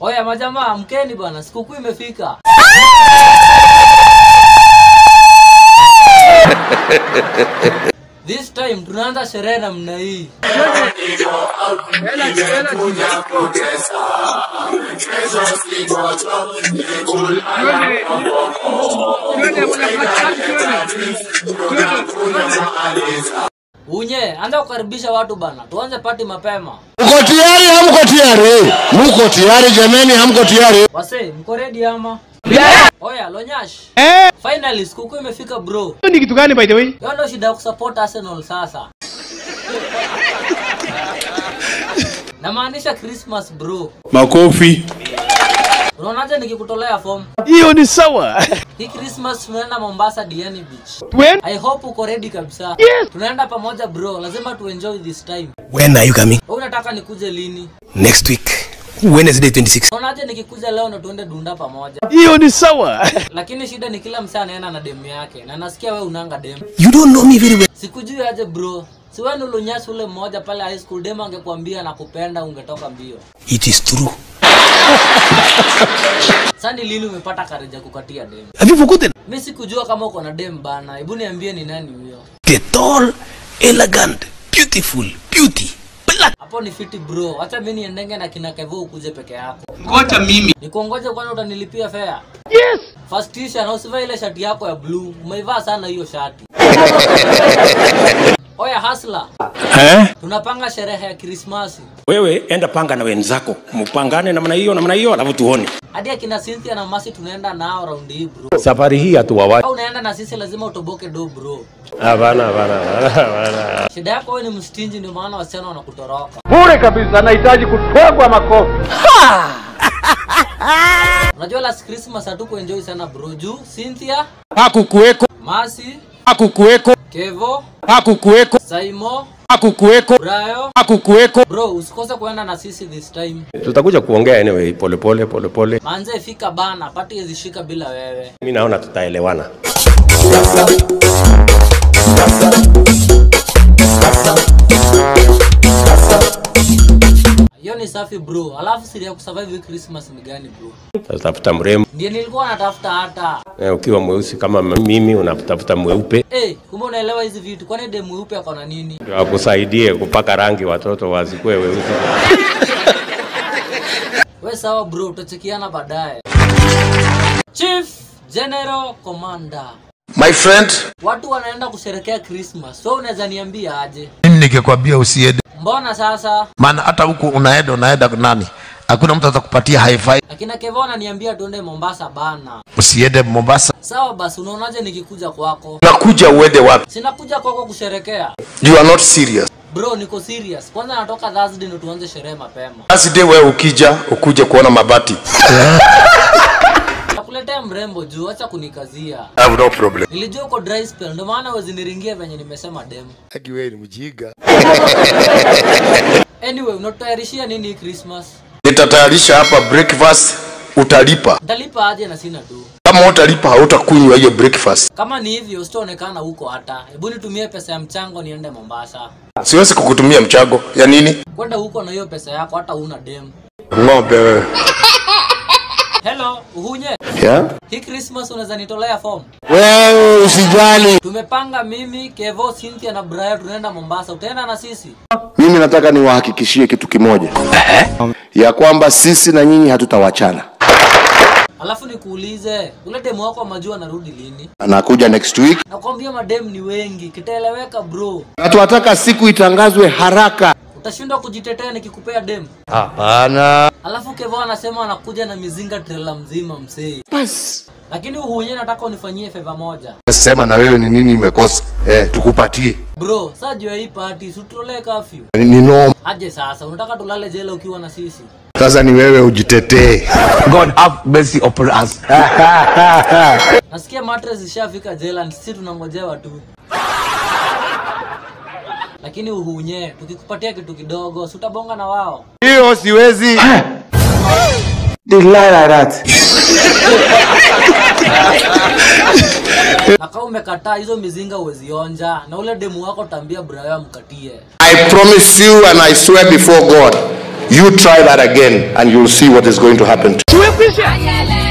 Oya majamaa, mkeni bwana, sikukuu imefika. This time tunaanza sherehe namna hii. Unye, anza kukaribisha watu bana, tuanze pati mapema. Mko tayari? Hamko tayari? Mko tayari jameni? Hamko tayari? Wase, mko ready ama? Oya, Lonyash. Finally sikukuu imefika bro. ni kitu gani by the way? Hiyo ndio shida ya kusupport Arsenal sasa. Namaanisha Christmas bro. Makofi. Unaonaje nikikutolea form? Hiyo ni sawa. Hii Christmas tunaenda Mombasa Diani Beach. When? I hope uko ready kabisa. Yes. Tunaenda pamoja bro, lazima tu enjoy this time. When are you coming? Wewe unataka nikuje lini? Next week. Wednesday 26. Unaonaje nikikuja leo na tuende dunda pamoja? Hiyo ni sawa. Lakini shida ni kila msee anaenda na demu yake na nasikia wewe unanga demu. You don't know me very well. Sikujui aje bro. Si wewe nulunyasi ule mmoja pale high school demu angekuambia nakupenda ungetoka mbio. It is true. Sasa ni lini umepata kareja kukatia demu? Have you forgotten? Mi sikujua kama uko na demu bana. Hebu niambie ni nani huyo? The tall, elegant, beautiful, beauty, black. Hapo ni fiti bro. Acha mimi niendenge na kina Kevo ukuje peke yako. Ngoja mimi. Nikungoje kwani utanilipia fare? Yes. First tisha na usivae ile shati yako ya blue. Umeivaa sana hiyo shati. Oya hasla, Eh? tunapanga sherehe ya Krismasi. Wewe enda panga na wenzako, mpangane namna hiyo namna hiyo, alafu tuone. Hadi akina Cynthia na Masi tunaenda nao raundi hii bro. Safari hii hatuwawachi. Au unaenda na sisi lazima utoboke do bro. Hapana, hapana, hapana, hapana. Shida yako wewe ni mstinji ndio maana wasichana wanakutoroka. Bure kabisa nahitaji kutwagwa makofi. Unajua last Christmas hatukuenjoy sana bro. Juu Cynthia, Hakukuweko, Masi, hakukuweko, Kevo, hakukuweko, Saimo, hakukuweko, Brayo. hakukuweko. Bro, usikose kuenda na sisi this time. Tutakuja kuongea anyway, pole pole pole pole. Manze fika bana, pati ezishika bila wewe. Mimi naona tutaelewana. Hiyo ni safi bro. Alafu siri ya kusurvive hii Christmas ni gani bro? Tutafuta mrembo. Ndiye nilikuwa natafuta hata. Eh, ukiwa mweusi kama mimi unatafuta mweupe Eh, kumbe unaelewa hizi vitu. Kwani demu mweupe ako na nini? ndio akusaidie kupaka rangi watoto wasikue weusi. We sawa bro, tutachekiana baadaye. Chief General Commander. My friend, Watu wanaenda kusherekea Christmas. So unaweza niambia aje? mimi ningekwambia usiende, Mbona sasa? maana hata huku unaenda unaenda nani, hakuna mtu atakupatia high five. Akina Kevo ananiambia tuende Mombasa bana. Usiende Mombasa, Sawa basi, unaonaje nikikuja kwako? unakuja uende wapi? Sinakuja kwako kusherekea. You are not serious. Bro, niko serious. Kwanza natoka Thursday ndio tuanze sherehe mapema. Basi de wewe ukija ukuje kuona mabati. Nakuletea mrembo juu, acha kunikazia. I have no problem. Nilijua uko dry spell, ndio maana wezi niringia venye nimesema dem. Haki wewe ni mjinga. Anyway, unatutayarishia nini hii Christmas? Nitatayarisha hapa breakfast, utalipa. Ntalipa aje na sina tu. Kama utalipa hautakunywa hiyo breakfast. Kama ni hivyo, sitaonekana huko hata. Hebu nitumie pesa ya mchango niende Mombasa. Siwezi kukutumia mchago ya nini? Kwenda huko na hiyo pesa yako hata una dem. Ng'ombe wewe. Hello, uhunye. Yeah? Hii Christmas unaweza nitolea form? Wewe usijali. Tumepanga mimi, Kevo, Cynthia na Brian tunaenda Mombasa. Utaenda na sisi? Mimi nataka niwahakikishie kitu kimoja ya kwamba sisi na nyinyi hatutawachana. Alafu nikuulize, ule demu wako majua anarudi lini? Anakuja next week Nakwambia mademu ni wengi, kitaeleweka bro. na tunataka siku itangazwe haraka. Utashindwa kujitetea nikikupea demu. Hapana. Alafu Kevo anasema anakuja na mizinga trela mzima msee. Bas. Lakini uhunye nataka unifanyie favor moja. Sema na wewe ni nini imekosa? Eh, tukupatie. Bro, saa juu ya hii party, sututolee kafyu. Ni, ni noma. Aje sasa, unataka tulale jela ukiwa na sisi? Sasa ni wewe ujitetee. God have mercy upon us. Nasikia mattress ishafika jela, sisi tunangojewa tu. Lakini uhunye, tukikupatia kitu kidogo, si utabonga na wao. Hiyo siwezi. Na kama umekataa hizo mizinga uwezionja, na ule demu wako tambia Brayo amkatie. I promise you and I swear before God, You try that again and you'll see what is going to happen to Tumekwisha.